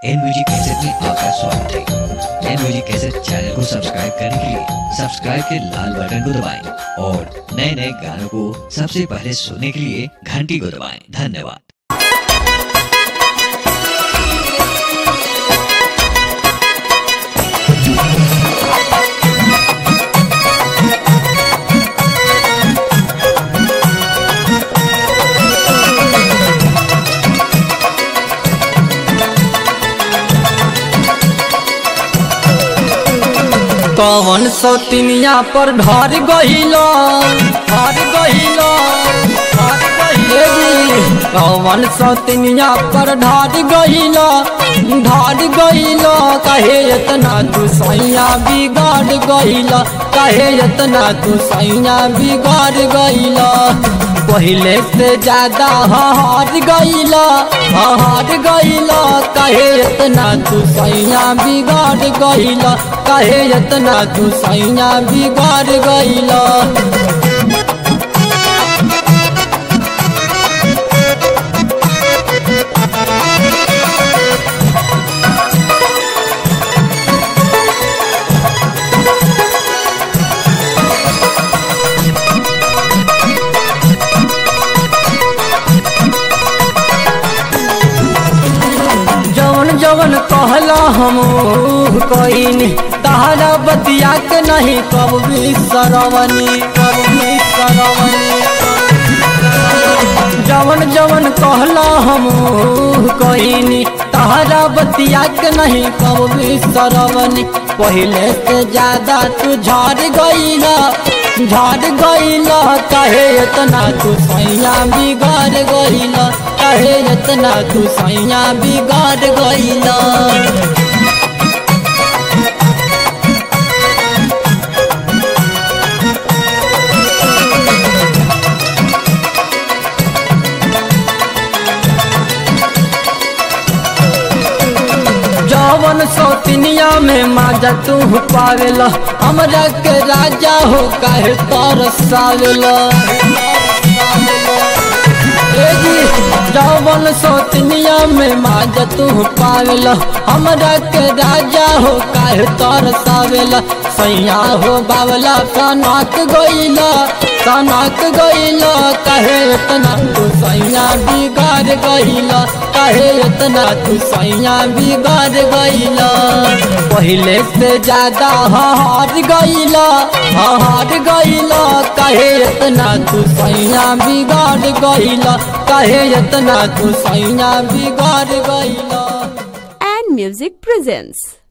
N music cassette में आपका स्वागत है एन म्यूजिक कैसेट चैनल को सब्सक्राइब करने के लिए सब्सक्राइब के लाल बटन को दबाएं और नए नए गानों को सबसे पहले सुनने के लिए घंटी को दबाएं धन्यवाद कवन सौतिनिया पर ढर गहिलो ढर गहिलो ढर गहिलो कवन सौतिनिया पर ढर गहिलो ढर गहिलो कहे इतना तू सैया बिगाड़ गहिलो कहे इतना तू सैया बिगाड़ गहिलो पहले से ज्यादा हार गईला हार गईला कहे इतना तू सैया बिगाड़ गईला कहे इतना तू सैया बिगाड़ गईला जवन जवन कहला हम कईनी तहरा बतिया के नहीं कब भी सरवनी कब भी सरवनी जवन जवन कहला हम कईनी तहरा बतिया के नहीं कब भी सरवनी पहले से ज्यादा तू झाड़ गईला झाड़ गईला कहे इतना तू सैया बिगाड़ गईला कहे इतना तू सैया बिगाड़ गईला जवन सौतिनिया में माजा तू पावेला हमरा के राजा हो काहे तरसावेला ए जी, जवन सौतनिया में माजा तू पावेला हमरा के राजा हो काहे तरसावेला सैया हो बावला सनक गईला सनक गईला कहे इतना तू सैया बिगाड़ गईला कहे इतना तू सैया बिगाड़ गईला पहले से ज्यादा हार गईला हार गईला कहे इतना तू सैया बिगाड़ गईला कहे इतना तू सैया बिगाड़ गईला and Music presents